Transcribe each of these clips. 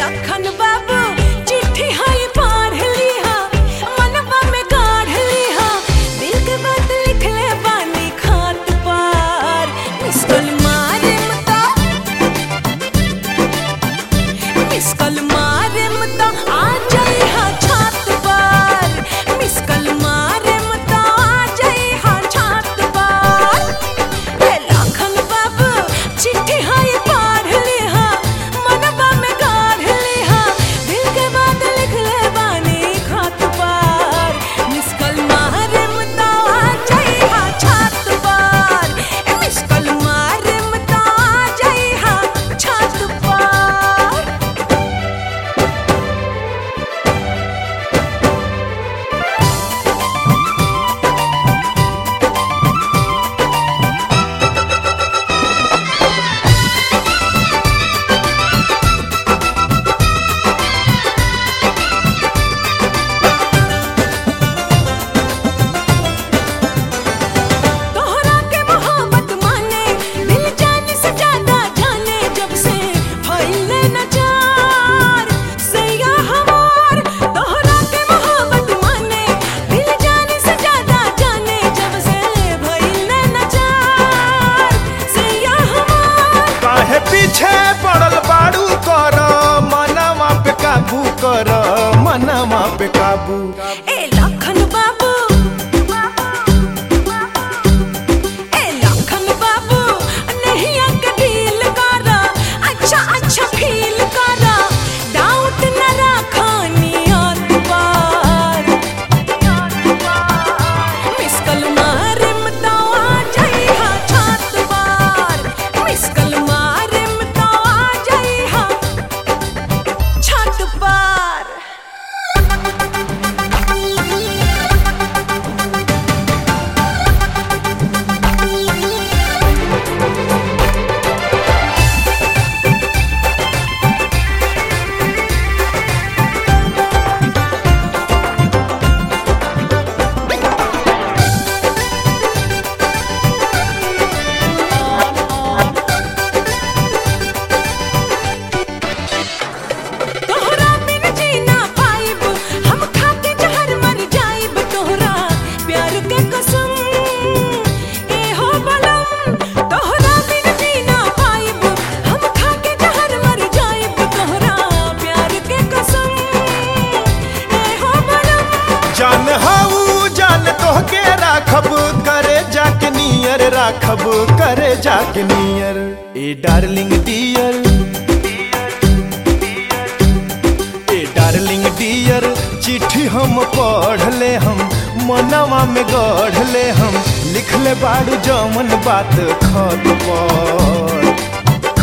लखन बाबू चिट्ठी हाई पढ़ लिहा मनवा में गाढ़ लिहा दिल के बात लिख ले बानी खात पर मिस कॉल मारे मता मिस कॉल मारे मता आ जाई हा छात पर मिस कॉल मारे मता आ जाई हा छात पर ए लखन बाबू चिट्ठी हाय पढ़ लिहा मनवा में गाढ़ लिहा दिल के बात लिख ले बानी खात पर मिस कॉल मारे मता आ जाई हा छात पर ए मिस कॉल मारे मता आ जाई हा छात पर तोहरा के मोहब्बत माने दिल जाने से ज्यादा जाने जब से फैले न चार सैया हमार तोहरा के मोहब्बत माने दिल जाने से ज्यादा जाने जब से फैले न चार सैया हमार काहे पीछे पड़ल बाड़ू कर मनवा पे काबू कर मनवा पे काबू ए लखन बाबू ए लखन बाबू नहीं आके डील करा अच्छा अच्छा फील करा डाउट न रखा नियत पर मिस कल मारे मता आ जाई हा छात पर मिस कल मारे मता आ जाई हा छत पर तोहरा बिन जीना पाइब हम खाके जहर मर जाइब तोहरा प्यार के कसम ए हो बलम तोहरा बिन जीना पाइब हम खाके जहर मर जाइब तोहरा प्यार के कसम ए हो बलम जान हाऊ जान तोहके राखब करे जाके नियर राखब करे जाके नियर ए डार्लिंग डियर ए डार्लिंग डियर चिट्ठी हम पढ़ ले हम मनवा में गढ़ ले हम लिख ले बाड़ू जमन बात खत पर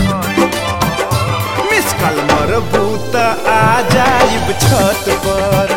मिस कल मरबू त आ जाइब छत पर